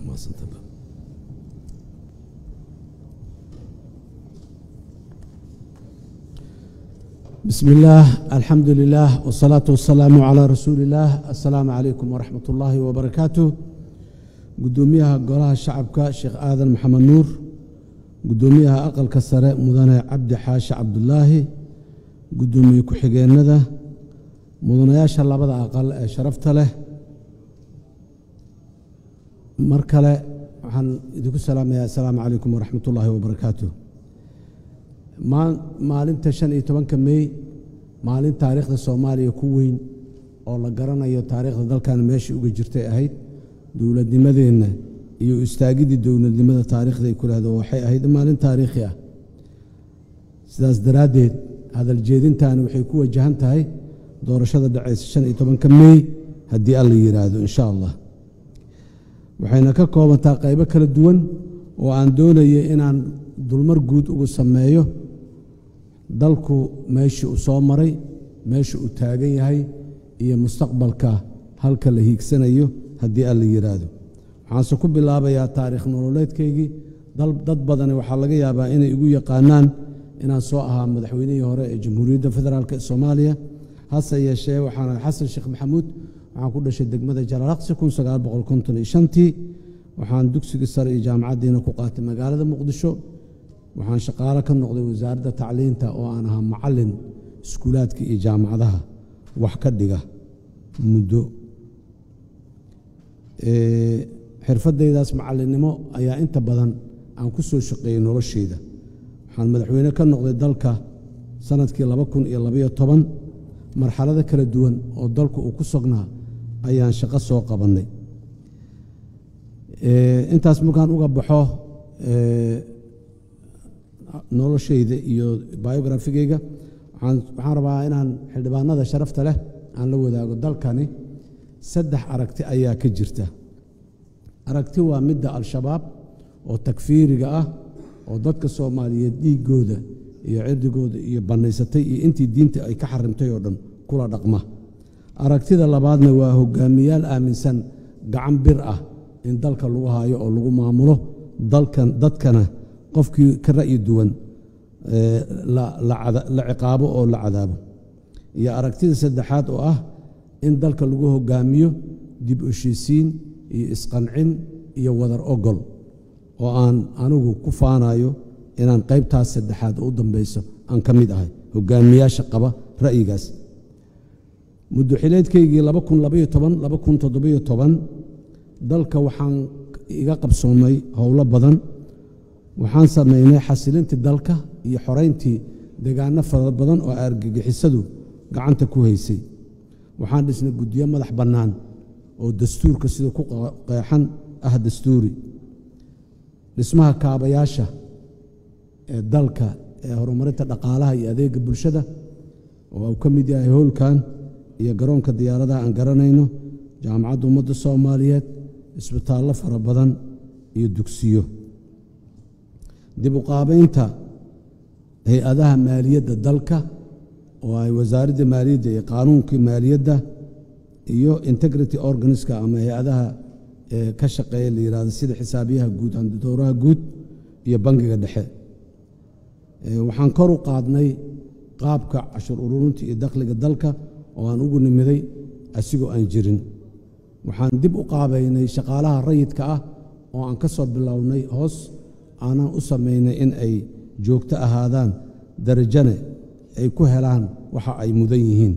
mahadsantaba بسم الله الحمد لله والصلاة والسلام على رسول الله السلام عليكم ورحمة الله وبركاته قدوميها قولها الشعبك شيخ آذن محمد نور قدوميها أقل كسر مدن عبد حاش عبد الله قدومي كحجين ذا مدن ياشا الله بدأ أقل شرفت له مركلة عن السلام السلام عليكم ورحمة الله وبركاته maalinta shan iyo tobanka mey maalin taariikhda soomaaliya ku weyn oo la garanayo taariikhda dalkan meeshai uga jirtay ahayd dowladnimadeenna iyo istaagiddii dowladnimada taariikhday ku lahdo waxay ahayd maalin taariikhi ah sidaas daraaddeed hadal jeedintaani waxay ku wajahan tahay doorashada dhacaysa shan iyo tobanka mey haddii alla yidhaahdo insha allah waxayna ka koobantaa qaybo kala duwan oo aan doonaya inaan dulmar guud ugu sameeyo dalku meeshii uu soo maray meesha uu taagan yahay iyo mustaqbalka halka la hiigsanayo haddii alla yidhaahdo waxaanse ku bilaabayaa taariikh nololeedkaygii dad badani waxaa laga yaabaa inay igu yaqaanaan inaan soo ahaa madaxweynihii hore ee jamhuuriyadda federaalk ee soomaaliya hase yeeshee waxaan xasan sheekh maxamuud waxaan ku dhashay degmada jalaalaqsi tii waxaan dugsigii sare iyo jaamacaddiina ku qaatay magaalada muqdisho waxaan shaqaalo ka noqday wasaaradda tacliinta oo aan ahaa macallin iskuulaadka iyo jaamacadaha wax ka dhiga muddo xirfaddaydaas macallinnimo ayaa inta badan aan ku soo shaqeeyey nolosheyda waxaan madaxweyne ka noqday dalka sanadkii laba kun iyo labaiyo toban marxalado kala duwan oo dalku uu ku sognaa ayaan shaqo soo qabannay intaas markaan uga baxo noloshayda iyo biografigayga waxaan rabaa inaan xildhibaanada sharafta leh aan la wadaago dalkani saddex aragti ayaa ka jirta aragti waa midda al-shabaab oo takfiiriga ah oo dadka soomaaliyeed dhiiggooda iyo cirdigooda iyo bannaysatay iyo intii diinta ay ka xarimtay oo dhan kula dhaqma aragtida labaadna waa hogaamiyaal aaminsan gacan bir ah in dalka lagu haayo oo lagu maamulo dalkan dadkana qofkii ka ra'yi duwan la ciqaabo oo la cadaabo iyo aragtida saddexaad oo ah in dalka lagu hogaamiyo dib heshiisiin iyo isqancin iyo wadar ogol oo aan anigu ku faanayo inaan qaybtaas saddexaad u dambayso aan ka mid ahay hogaamiyaasha qaba ra'yigaas muddoxileedkaygii dalka waxaan iga qabsoomay howlo badan waxaan samaynay xasilintii dalka iyo xorayntii deegaano fara badan oo argagixisadu gacanta ku haysay waxaan dhisnay guddiyo madax bannaan oo dastuurka sida ku qeexan ah dastuuri dhismaha kaabayaasha ee dalka ee horumarinta dhaqaalaha iyo adeega bulshada oo uu ka mid yahay howlkan iyo garoonka diyaaradaha aan garanayno jaamacadda ummadda soomaaliyeed isbitaallo fara badan iyo dugsiyo dib u qaabaynta hay-adaha maaliyadda dalka oo ay wasaaradda maaliyadda iyo qaanuunkii maaliyadda iyo integrity organiska ama hay-adaha ka shaqeeya la yihahdo sida xisaabiyaha guud handidowraha guud iyo bangiga dhexe waxaan kor u qaadnay qaabka cashur ururinta iyo dakhliga dalka oo aan ugu nimiday asigoo aan jirin waxaan dib u qaabaynay shaqaalaha rayidka ah oo aan ka soo bilownay hoos aanaan u samaynay in ay joogto ahaadaan darajane ay ku helaan waxa ay mudan yihiin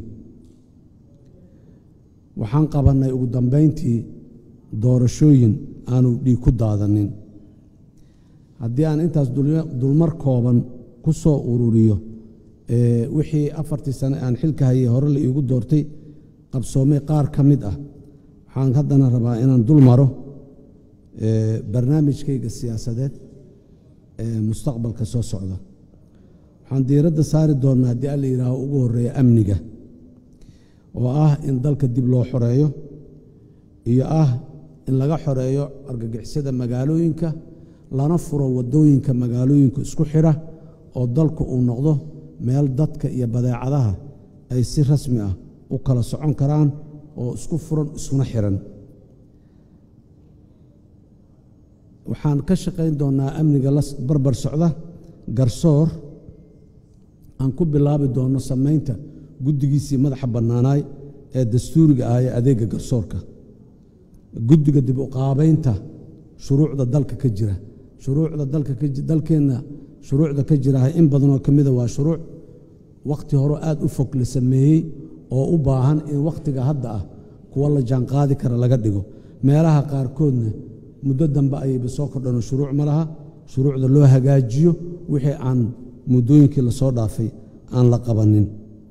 waxaan qabannay ugu dambayntii doorashooyin aanu dhiig ku daadanin haddii aan intaas dulmar kooban ku soo ururiyo wixii afartii sane aan xilka hayay hore la iigu doortay qabsoomay qaar ka mid ah waxaan haddana rabaa inaan dul maro barnaamijkayga siyaasadeed ee mustaqbalka soo socda waxaan diiradda saari doonnaa haddii alla yidhaaho ugu horreeya amniga oo ah in dalka dib loo xoreeyo iyo ah in laga xoreeyo argagixisada magaalooyinka lana furo waddooyinka magaalooyinka isku xidha oo dalku uu noqdo meel dadka iyo badeecadaha ay si rasmi ah u kala socon karaan oo isku furan iskuna xiran waxaan ka shaqayn doonnaa amniga la barbar socda garsoor aan ku bilaabi doonno samaynta guddigiisii madaxa bannaanaay ee dastuuriga ah ee adeegga garsoorka guddiga dib u qaabaynta shuruucda dalka ka jira shuruucda dalka dalkeenna shuruucda ka jiraha in badanoo ka mida waa shuruuc wakhti hore aad u fog la sameeyey oo u baahan in wakhtiga hadda ah kuwa la jaanqaadi kara laga dhigo meelaha qaarkoodna muddo dambe ayayba soo kordhano shuruuc ma laha shuruucda loo hagaajiyo wixii aan muddooyinkii lasoo dhaafay aan la qabanin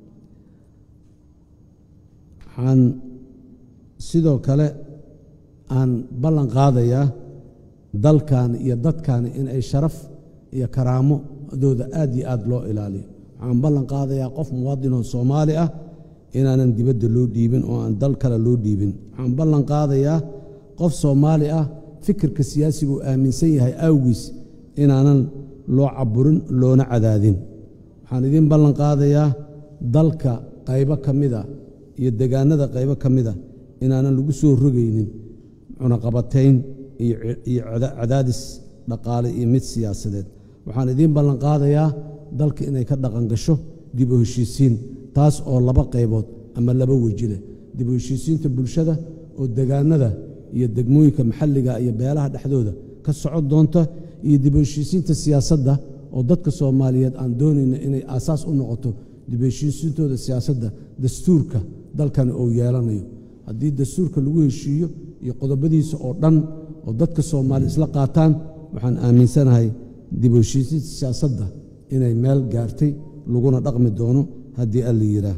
waxaan sidoo kale aan ballan qaadayaa dalkan iyo dadkan in ay sharaf iyo karaamadooda aad iyo aad loo ilaaliyo waxaan ballan qaadayaa qof muwaadinoo soomaali ah inaanan dibadda loo dhiibin oo aan dal kale loo dhiibin waxaan ballan qaadayaa qof soomaali ah fikirka siyaasiga uu aaminsan yahay awgiis inaanan loo caburin loona cadaadin waxaan idiin ballan qaadayaa dalka qaybo ka mida iyo degaanada qaybo ka mida inaanan lagu soo rogaynin cunaqabatayn iyo cadaadis dhaqaale iyo mid siyaasadeed waxaan idiin ballan qaadayaa dalka inay ka dhaqan gasho dib u heshiisiin taas oo laba qaybood ama laba weji leh dib u heshiisiinta bulshada oo degaanada iyo degmooyinka maxalliga iyo beelaha dhexdooda ka socon doonta iyo dib u heshiisiinta siyaasadda oo dadka soomaaliyeed aan doonayna inay aasaas u noqoto dib u heshiisiintooda siyaasadda dastuurka dalkani uu yeelanayo haddii dastuurka lagu heshiiyo iyo qodobadiisa oo dhan oo dadka soomaali isla qaataan waxaan aaminsanahay dib u heshiisiinta siyaasadda inay meel gaartay laguna dhaqmi doono haddii alla yidhaah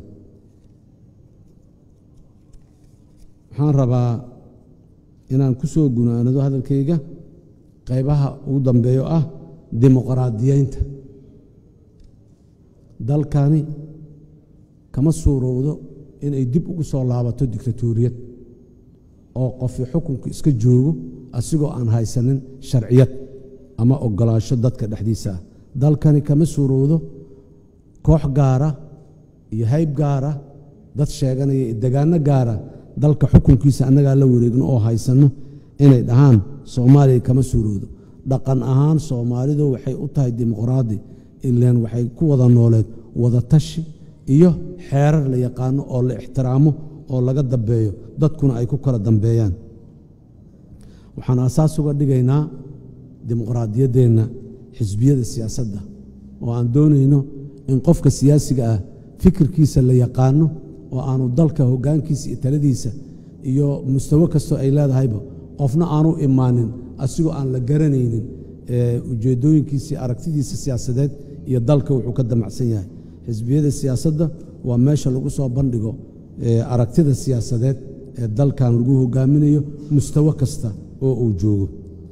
waxaan rabaa inaan ku soo gunaanado hadalkayga qaybaha ugu dambeeyo ah dimuqraadiyeynta dalkani kama suurowdo inay dib ugu soo laabato dictatoriyad oo qofi xukunku iska joogo asigoo aan haysanin sharciyad ama ogolaansho dadka dhexdiisa ah dalkani kama suurowdo koox gaara iyo hayb gaara dad sheeganaya iyo degaano gaara dalka xukunkiisa annagaa la wareegno oo haysanno inay dhahaan soomaaliya kama suurowdo dhaqan ahaan soomaalidu waxay u tahay dimuqraadi ileen waxay ku wada nooleed wada tashi iyo xeerar la yaqaano oo la ixtiraamo oo laga dambeeyo dadkuna ay ku kala dambeeyaan waxaan asaas uga dhigaynaa dimuqraadiyaddeenna xisbiyada siyaasadda oo aan doonayno in qofka siyaasiga ah fikirkiisa la yaqaano oo aanu dalka hoggaankiisa iyo taladiisa iyo mustawo kastoo ay leedahayba qofna aanu imaanin asigoo aan la garanaynin ujeeddooyinkiisii aragtidiisa siyaasadeed iyo dalka wuxuu ka damacsan yahay xisbiyada siyaasadda waa meesha lagu soo bandhigo aragtida siyaasadeed ee dalkan lagu hogaaminayo mustawo kasta oo uu joogo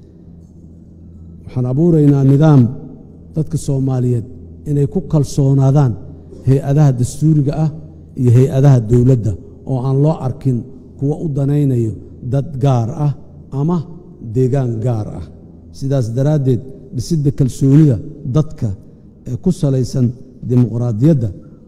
waxaan abuuraynaa nidaam dadka soomaaliyeed inay ku kalsoonaadaan hay-adaha dastuuriga ah iyo hay-adaha dowladda oo aan loo arkin kuwa u danaynayo dad gaar ah ama deegaan gaar ah sidaas daraaddeed dhisidda kalsoonida dadka ee ku salaysan dimuqraadiyadda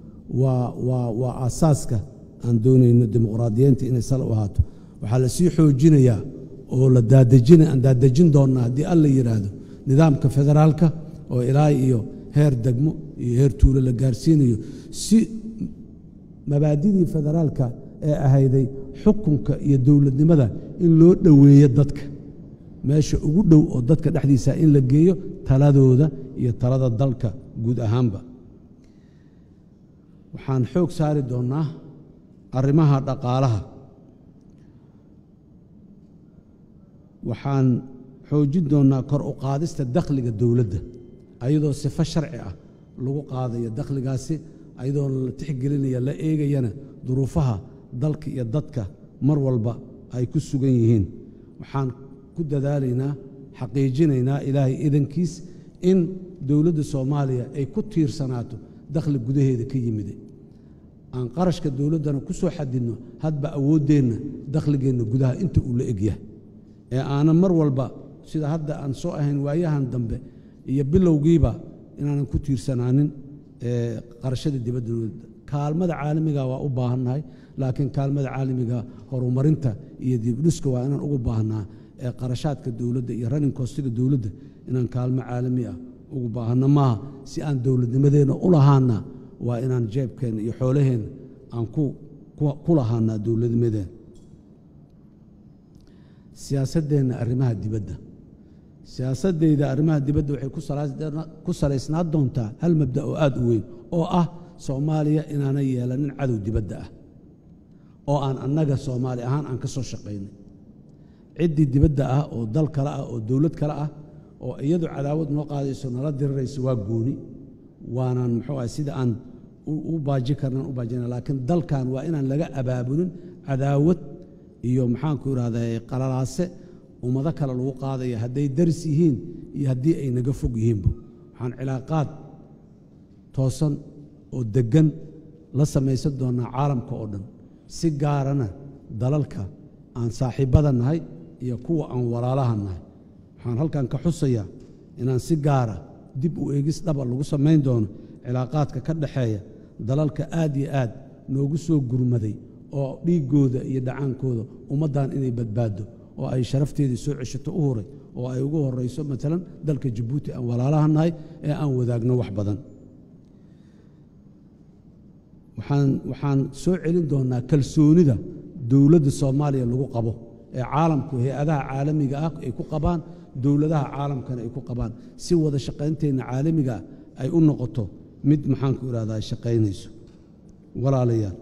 waa aasaaska aan doonayno dimuqraadiyeynta inay sal u ahaato waxaa la sii xoojinayaa oo la aan daadejin doonnaa haddii alla yidhaahdo nidaamka federaalka oo ilaa iyo heer degmo iyo heer tuulo la gaarsiinayo si mabaadidii federaalka ee ahayday xukunka iyo dowladnimada in loo dhoweeyo dadka meesha ugu dhow oo dadka dhexdiisa in la geeyo taladooda iyo talada dalka guud ahaanba waxaan xoog saari doonnaa arrimaha dhaqaalaha waxaan xoojin doonnaa kor u qaadista dakhliga dowladda ayadoo sifo sharci ah lagu qaadayo dakhligaasi ayadoo la tixgelinaya la eegayana duruufaha dalka iyo dadka mar walba ay ku sugan yihiin waxaan ku dadaalaynaa xaqiijinaynaa ilaahay idankiis in dowladda soomaaliya ay ku tiirsanaato dakhli gudaheeda ka yimide aan qarashka dowladdana ku soo xadidno hadba awooddeenna dakhligeenna gudaha inta uu la egyahay ee aanan mar walba sida hadda aan soo ahayn waayahan dambe iyo bilowgiiba inaanan ku tiirsanaanin qarashada dibadda dowladda kaalmada caalamiga waa u baahannahay laakiin kaalmada caalamiga horumarinta iyo dibdhiska waa inaan ugu baahnaa ee qarashaadka dowladda iyo running kostiga dowladda inaan kaalmo caalami ah ugu baahanno maaha si aan dowladnimadeenna u lahaana waa inaan jeebkeenna iyo xoolaheenna aan ku lahaanaa dowladnimadeenna siyaasaddeenna arrimaha dibadda siyaasaddayda arrimaha dibadda waxay ku salaysnaa doontaa hal mabda oo aad u weyn oo ah soomaaliya inaanay yeelanin cadow dibadda ah oo aan annaga soomaali ahaan aan ka soo shaqaynay ciddii dibadda ah oo dal kale ah oo dowlad kale ah oo iyadu cadaawad noo qaadayso nala dirirayso waa gooni waanaan muxuu ah sida aan u baaji karnaan u baajina laakiin dalkan waa inaan laga abaabulin cadaawad iyo maxaanku idhahdaa qalalaase ummado kale lagu qaadaya hadday daris yihiin iyo haddii ay naga fog yihiinba waxaan cilaaqaad toosan oo deggan la samaysan doonnaa caalamka oo dhan si gaarana dalalka aan saaxiibbada nahay iyo kuwa aan walaalaha nahay waxaan halkan ka xusayaa inaan si gaara dib u eegis dhaba lagu samayn doono cilaaqaadka ka dhaxeeya dalalka aad iyo aad noogu soo gurmaday oo dhiiggooda iyo dhacaankooda ummaddan inay badbaaddo oo ay sharafteedii soo ceshato u huray oo ay ugu horayso maalan dalka jabuuti aan walaalaha nahay ee aan wadaagno wax badan waxaan soo celin doonnaa kalsoonida dowladda soomaaliya lagu qabo ee caalamku hay-adaha caalamiga ah ay ku qabaan dowladaha caalamkana ay ku qabaan si wada shaqaynteenna caalamiga ay u noqoto mid maxaanku idhahdaa shaqaynayso walaalayaal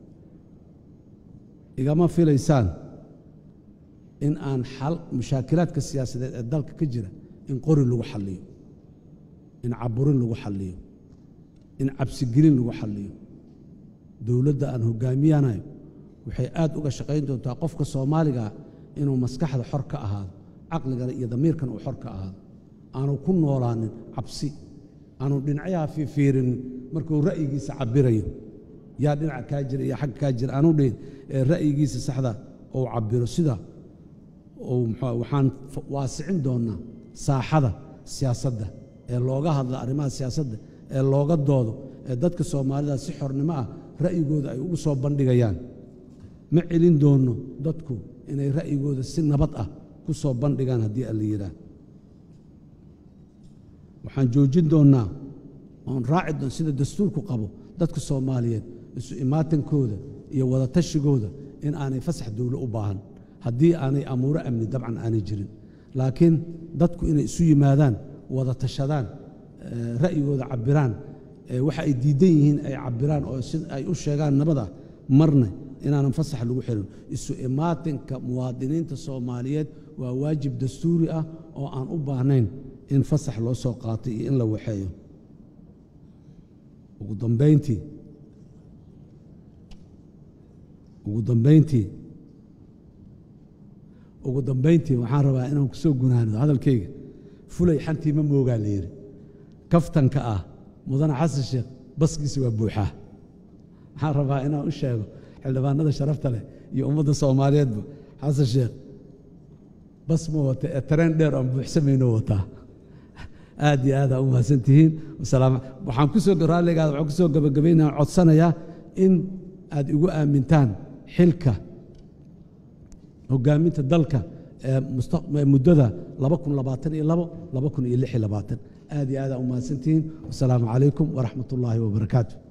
igama filaysaan in aan xal mushaakilaadka siyaasadeed ee dalka ka jira in qori lagu xalliyo in caburin lagu xalliyo in cabsigelin lagu xalliyo dowladda aan hoggaamiyanayo waxay aad uga shaqayn doontaa qofka soomaaligaa inuu maskaxda xor ka ahaado caqligana iyo damiirkan uu xor ka ahaado aanu ku noolaanin cabsi aanu dhinacyaha fiifiirinin markuu ra'yigiisa cabirayo yaa dhinaca kaa jira iyo xagga kaa jira aanu dhihin ee ra'yigiisa saxda uu cabiro sida waxaan waasicin doonnaa saaxada siyaasadda ee looga hadla arrimaha siyaasadda ee looga doodo ee dadka soomaalida si xornimo ah ra'yigooda ay ugu soo bandhigayaan ma celin doonno dadku inay ra'yigooda si nabad ah ku soo bandhigaan haddii alla yidhaah waxaan joojin doonnaa oon raaci doon sida dastuurku qabo dadka soomaaliyeed isu imaatankooda iyo wadatashiggooda in aanay fasax dowlo u baahan haddii aanay amuuro amni dabcan aanay jirin laakiin dadku inay isu yimaadaan wada tashadaan ra'yigooda cabbiraan waxa ay diidan yihiin ay cabbiraan oo si ay u sheegaan nabada marna inaanan fasax lagu xirin isu imaatinka muwaadiniinta soomaaliyeed waa waajib dastuuri ah oo aan u baahnayn in fasax loo soo qaatay iyo in la waxeeyo ugu dambayntii ugu dambayntii ugu dambayntii waxaan rabaa inaan ku soo gunaano hadalkayga fulay xantii ma moogaa la yidhi kaftanka ah mudane xasan sheekh baskiisa waa buuxaa waxaan rabaa inaan u sheego xildhibaanada sharafta leh iyo ummadda soomaaliyeedba xasan sheekh bas ma wata ee tareen dheer aan buuxsamayno wataa aad iyo aad aa u mahadsan tihiin waxaan kusoo raalligaada waxaan kusoo gabagabaynaa codsanayaa in aad igu aamintaan xilka hoggaaminta dalka ee muddada aad iyo aad aa u mahadsantihiin wasalaamu calaykum waraxmat ullaahi wabarakaatu